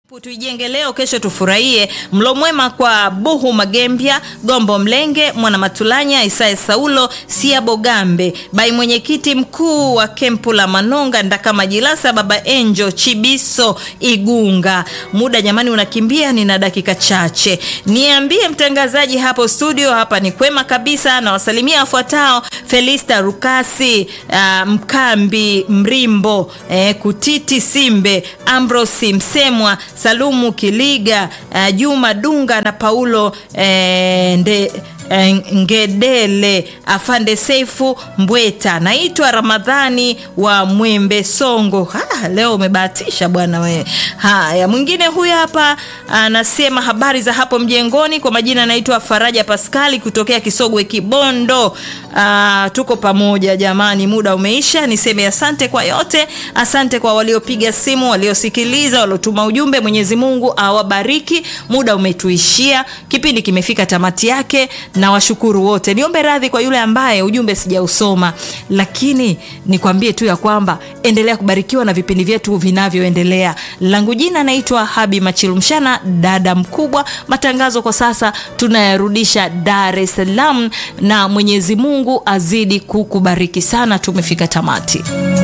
Tuijenge leo, kesho tufurahie. Mlo mwema kwa Buhu Magembya, Gombo Mlenge, Mwana Matulanya, Isaya Saulo, Sia Bogambe, bai mwenyekiti mkuu wa kempu la Manonga, Ndaka Majilasa, Baba Enjo Chibiso Igunga. Muda jamani unakimbia, nina dakika chache. Niambie mtangazaji hapo studio, hapa ni kwema kabisa, na wasalimia wafuatao: Felista Rukasi, uh, Mkambi Mrimbo, eh, Kutiti Simbe, Ambrosi Msemwa Salumu Kiliga, uh, Juma Dunga na Paulo eh, nde, eh, Ngedele, Afande Seifu Mbweta. Naitwa Ramadhani wa Mwembe Songo. Ha, leo umebahatisha bwana we. Haya, mwingine huyu hapa anasema habari za hapo mjengoni. Kwa majina anaitwa Faraja Paskali kutokea Kisogwe Kibondo. Uh, tuko pamoja jamani, muda umeisha. Niseme asante kwa yote, asante kwa waliopiga simu, waliosikiliza, waliotuma ujumbe. Mwenyezi Mungu awabariki. Muda umetuishia, kipindi kimefika tamati yake, na washukuru wote. Niombe radhi kwa yule ambaye ujumbe sijausoma, lakini nikwambie tu ya kwamba endelea kubarikiwa na vipindi vyetu vinavyoendelea. Langu jina naitwa Habi Machilumshana, dada mkubwa. Matangazo kwa sasa tunayarudisha Dar es Salaam, na Mwenyezi Mungu azidi kukubariki sana. Tumefika tamati.